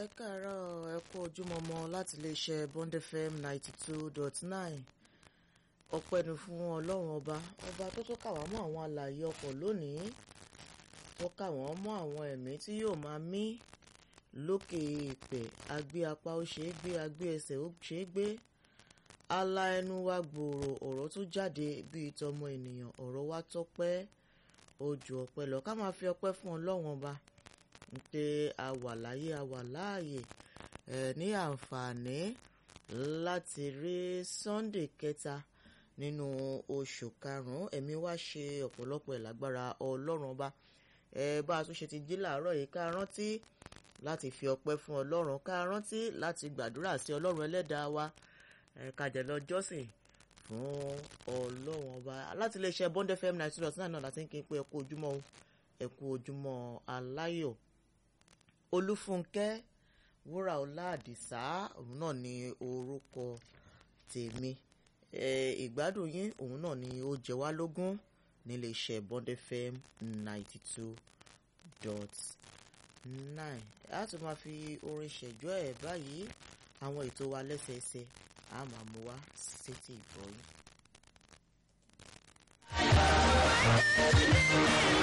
ẹ káàárọ̀ ẹ kú ojúmọmọ láti iléeṣẹ́ Bond FM ninety two dot nine ọpẹ́ ni fún Ọlọ́run ọba ọba tó tó kà wá mọ́ àwọn alààyè ọkọ̀ lónìí tó kà wọ́n mọ́ àwọn ẹ̀mí tí yóò máa mí lókè èèpẹ̀ agbé apá ó ṣeé gbé agbé ẹsẹ̀ ó ṣeé gbé ala ẹnu wa gbòòrò ọ̀rọ̀ tó jáde bíi tọmọ ènìyàn ọ̀rọ̀ wa tọ́pẹ́ ojú ọpẹ́ lọ ká máa fi ọpẹ́ fún Ọlọ́run ọba pé a wà láyé a wà láàyè ẹ ní àǹfààní láti rí Sunday kẹta nínú oṣù karùn-ún ẹ̀mí wa ṣe ọ̀pọ̀lọpọ̀ ìlágbára Ọlọ́run ọba ẹ bá a tún ṣe ti jí làárọ̀ yìí ká rántí láti fi ọpẹ́ fún Ọlọ́run ká rántí láti gbàdúrà sí Ọlọ́run ẹlẹ́dàá wa ẹ ká jẹ́ lọ jọ́sìn fún Ọlọ́run ọba láti iléeṣẹ́ Bond FM ninety two dot nine náà láti ń kí n pé ẹ kú ojúmọ́ o ẹ kú ojúmọ́ aláyọ̀ olúfúnkẹ́ wúràọlá àdìsá òun náà ni orúkọ tèmi ìgbádùn yín òun náà ni ó jẹ wá lógún nílé iṣẹ́ Bond FM ninety two dot nine a tún máa fi orin ṣẹ̀jọ́ ẹ̀ báyìí àwọn ètò wa lẹ́sẹẹsẹ a máa mú wá sétí ìgbọ́ yín.